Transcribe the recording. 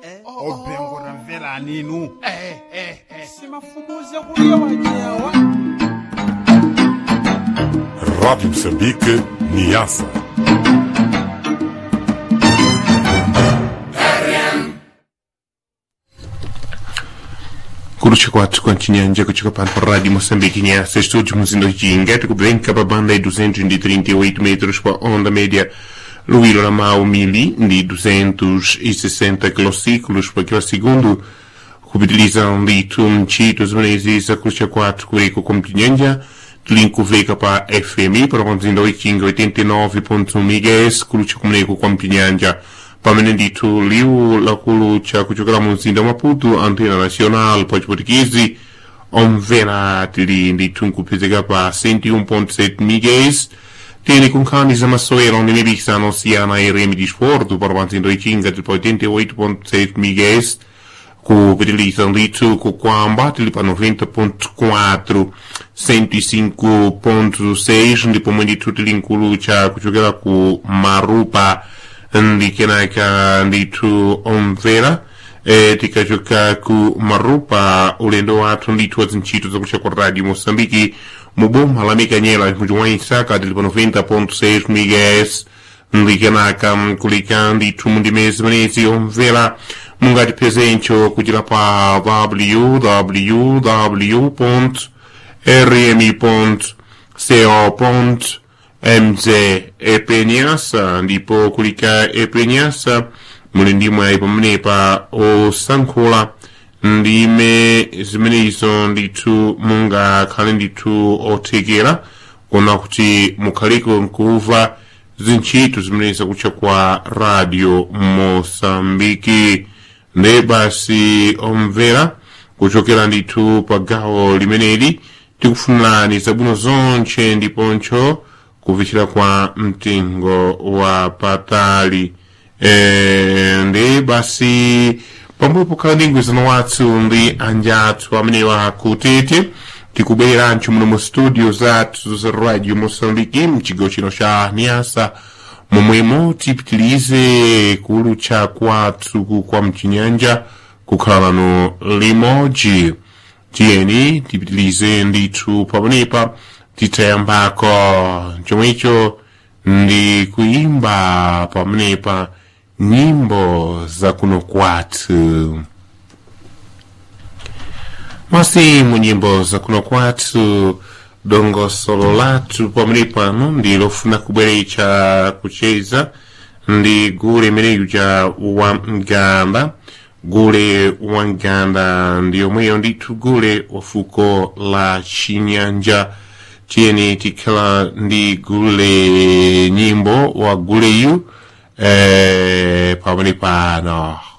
obhengo ramvera ninu eh eh eh simafukuze kuliya wajewa Rádio Moçambique, Niassa. kurucha kwathu kwa chinyanja kuchoka pano pa rádio moçambique nhaça estúdio muzindo jinga tikubenka pa banda de 238 metros pa onda média luíro ramau mili de 260 quilociclos para aquele segundo kupitilizam litu mchito zimenezi za kurucha kwathu kureko kwa mchinyanja tulinkuveka pa fm para mzindo ichinga 89.1 mhz kurucha kumeneko kwa mchinyanja pamene ndithu liwu lakulu cha kuchokera mu mzinda wa maputo antena nacional pa chiportugizi omvera tili ndithu nkupezeka pa 101.7 mhz tili ku nkhani za masewero ndi mipikisano osiyana rm disporto para mzindo ichinga tili pa 88.7 mhz kupitiliza ndithu kukwamba tili pa 90.4 105.6 ndipo mwe ndithu tili nkulu cha kuchokera ku marupa ndi kenaka ndithu omvera e, tikachoka ku marupa ulendo wathu ndithu wa zintchito zakucha kwa radio moçambike mu boma la mikanyela mudzi wa isaka tili pa 90.6 mhz ndi kenaka kulika ndithu mundimezi zimenezi omvera mungatipezencho kuchira pa www rmi co mz epenyasa ndipo kulika epenyasa muli ndimwe pamenepa osankhula ndime zimenezo ndithu mungakhale ndithu othekera kuona kuti mukhaliko nkuva zintchito zimenezi kucha kwa radio mosambiki nde basi omvera kuchokera ndithu pa gawo limeneli tikufunirani zabwino zonche ndiponcho kuvichira kwa mtengo wa patali e, ndi basi pambuyo pokhala ndi mgwirizano wathu ndi anjathu amenewa kutete tikubwerancho muno mu studio zathu za radio moçambique mchigawo chino cha niasa momwemo tipitilize kulutcha kwathu kwa mchinyanja kukhala lano limodzi tiyeni tipitilize ndithu pamenepa titayambako chomwecho ndi kuimba pamenepa nyimbo za kuno kwathu masi mu nyimbo za kuno kwathu dongosolo lathu pamene pano ndi lofuna kubweretsa kucheza ndi gule imeneyu ja wa mganda gule wa mganda ndi yomweyo ndithu gule wa fuko la chinyanja tiyeni tikhala ndi gule nyimbo wa guleyu eh, pamene pano